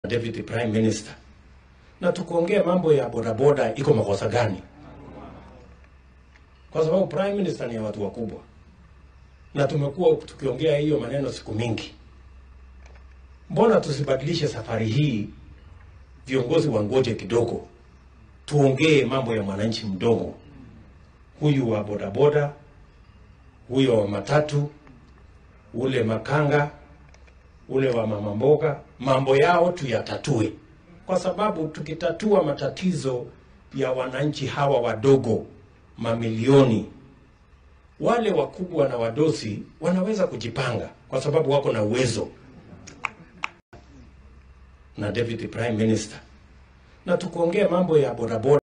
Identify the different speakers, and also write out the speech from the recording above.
Speaker 1: Deputy Prime Minister, na tukuongea mambo ya bodaboda iko makosa gani? Kwa sababu Prime Minister ni ya watu wakubwa, na tumekuwa tukiongea hiyo maneno siku mingi. Mbona tusibadilishe safari hii, viongozi wangoje kidogo, tuongee mambo ya mwananchi mdogo, huyu wa bodaboda, huyo wa matatu, ule makanga ule wa mama mboga, mambo yao tuyatatue, kwa sababu tukitatua matatizo ya wananchi hawa wadogo mamilioni, wale wakubwa na wadosi wanaweza kujipanga, kwa sababu wako na uwezo na Deputy Prime Minister, na tukuongea mambo ya bodaboda